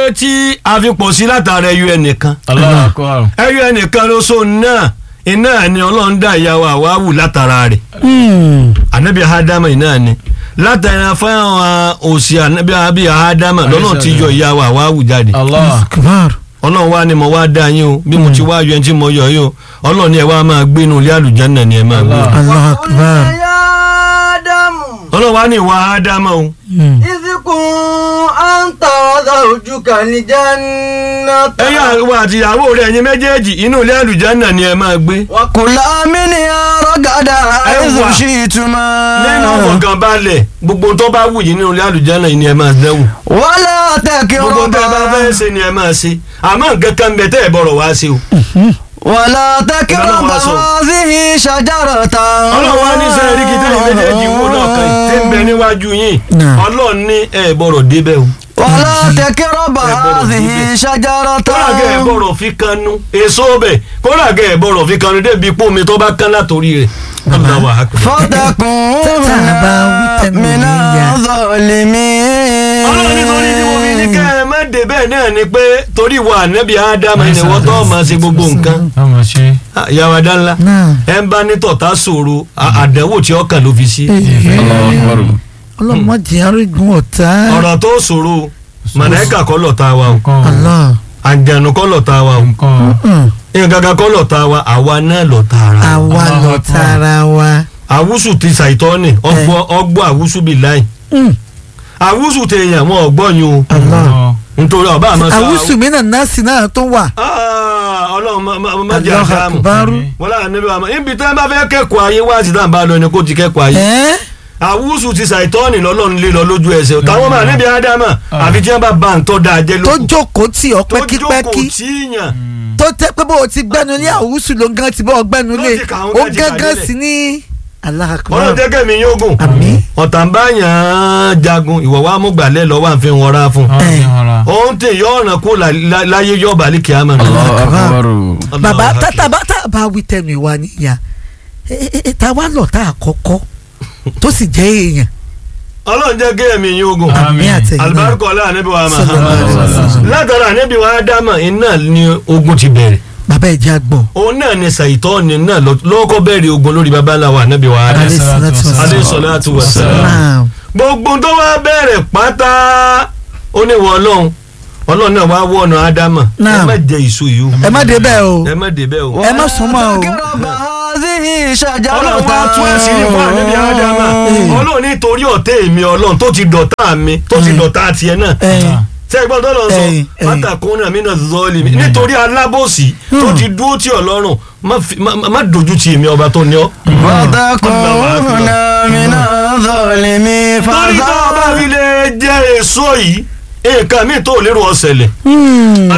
tí a fi pọ̀ sí látara ẹyọ ẹnìkan Allahu Akbar. ẹyọ ẹnìkan ló so náà iná ni ọlọ́run dá ìyàwó àwáwù látara rẹ̀ anabi ahadama iná ni látara fáwọn òsì anabi abi ahadama lọ́nà tí yọ ìyàwó àwáwù jáde Allah. akbar ọlọ́run wá ní mo wá dá yín o bí mo ti wá yọ ẹni tí mo yọ yín o ọlọ́run ni ẹ wá máa gbé inú ilé àlùjánnà ni ẹ máa gbé Allah. allah akbar ọlọ́run wá ní ìwà ádámà o Mm. ìsìnkún àǹtà zawjuka al-jannah. ẹ̀yin àwọn àtìyàwó rẹ̀ ẹ̀yin méjèèjì inú ilé àlùjánnà ni ẹ máa gbé wàkùlà minha ragada Ẹ haythu wà. shi'tuma. nínú ọ̀gànbalẹ̀ gbogbo tó bá wù yín nínú ilé àlùjánnà yìí ni ẹ máa dẹ́wù wala gbogbo tó bá takraba. fẹ́ ṣe ni ẹ máa ṣe àmọ́ nǹkan kan bẹ tẹ́ ẹ bọ̀rọ̀ wá sí o wala takraba Ọlọ́run wá sọ. hadhihi shajaratan. ọlọ́run wá ní sẹ́yìn rí kìtẹ́ yìí méjèèjì wò náà kan yìí tí ń bẹ níwájú yín Náà. ọlọ́run ní ẹ bọ̀rọ̀ débẹ̀ o wala takraba Ẹ gbọ́dọ̀ hadhihi níbẹ̀. shajaratan. kódà gẹ́ ẹ bọ̀rọ̀ fi kanu èso bẹ̀ kódà gẹ́ ẹ bọ̀rọ̀ fi kanu débi pé omi tó bá kán látòrí rẹ̀ Allahu akbar. fatakuna Tàbá wí tẹnu mi mina yá. zalimin. ọlọ́run nítorí tí mo fi ní kẹ́ ẹ má dé bẹ́ẹ̀ náà ni pé torí ìwà ànábì ádámù ẹni wọ́n tó máa ṣe gbogbo nǹkan Ọmọ ṣe. ìyàwó adánlá náà ẹ ń bá ní tọ̀tà ṣòro à- àdánwò tí ọkàn ló fi sí Allahu Akbar. ọlọ́mọdé arígun ọ̀tá ọ̀rọ̀ tó ṣòro mọ̀nẹ́kà kọ́ lọ̀tá wa o Nǹkan. allah àjànù kọ́ lọ̀tá wa o Nǹkan. Mm. nǹkan kọ́ lọ̀tá wa àwa náà lọ̀tá ara wa. àwa Allahu lọ Akbar. tara wa àwùsù ti ṣàìtọ́ni ọgbọ́ ọgbọ́ àwùsù bíi láì Mm. àwùsù tèèyàn wọn ọgbọ́ yín o allah Nǹkan. nítorí ọba àmọ́ sọ àwùsù mi náà nọ́ọ̀sì náà tó wà Ah, ọlọ́run má- má- má jẹ́ allah àdámù akbar wọ́n láà níbi àmọ́ ibi tí wọ́n bá fẹ́ kẹ́kọ̀ọ́ ayé wá sí táwọn bá lọ ni kó ti kẹ́kọ̀ọ́ ayé ẹ́ àwùsù ti ṣàìtọ́ni lọ́lọ́run lé lọ lójú ẹsẹ̀ táwọn máa níbi ádámà àfi tí wọ́n bá ba ntọ́ da jẹ́ tó lókun jókòó tì ọ́ tó jókòó pẹ́kípẹ́kí tíyàn tó tẹ́ pé bó o ti gbẹ́nu lé àwùsù ló ń gan ti bọ́ ọ gbẹ́nu lé Tó ti kà ó, ó tó ti kà gángan délẹ̀. sí ní allah akbar ọlọ́run jẹ́gẹ́ mi yóò gùn àmín ọ̀tá ń bá yàn án jagun ìwọ̀ wa mú gbàlẹ́ lọ́wọ́ à ń fi wọn ra fún Ọmọ ṣe hàn ra. òun tè yọ ọ̀ràn kó la- la- láyé yọ bàálí kìámà náà. Allahu Akbar. bàbá tàbá tàbá wí tẹnu ìwà níyà ta wá lọ tá àkọ́kọ́ tó sì jẹ́ èèyàn ọlọ́run jẹ́ kí ẹ̀mí yín ogun Àmín. àmì àtẹ̀yìn náà alibarika ọlá ànábì wa Sallallahu alaihi Muhammad wasallam. látara ànábì wa ádámà iná ni ogun ti bẹ̀rẹ̀ bàbá ẹ̀jẹ̀ àgbọ̀ òun náà ni sàìtọ́ọ̀nì náà lọ- lọ́kọ́ bẹ̀rẹ̀ ogun lórí babaláwa ànábì wa ádámà Alayhi salatu wassalam. alayhi salatu wassalam. náà gbogbo tó wá bẹ̀rẹ̀ pátá ó ní wọ ọlọ́run ọlọ́run náà wá wọ̀nà ádámà ẹ Naam. má jẹ èso yìí o ẹ má débẹ̀ o ẹ má débẹ̀ o. ẹ má súnmọ́ o takraba hadhihi shajaratan. ọlọ́run wá tún ẹ̀sìn ní fún ànábì ádámà ọlọ́run nítorí ọ̀tẹ̀ èmi ọlọ́run tó ti dọ̀tá mi tó ti dọ̀tá tiẹ̀ náà ẹ̀yìn ṣé ẹgbọ́n tó lọ sọ Ẹ̀yin, ẹ̀yin. pátákónà mi náà zọ́ọ̀lì mi nítorí alábòsí tó ti dúró tí ọlọ́run má fi- má- má dojú ti èmi ọba tó ní ọ. fatakuna mina zalimin. torí tó o bá fi lè jẹ èso yìí nǹkan mi tó lérò ọ̀sẹ̀lẹ̀ Hmm.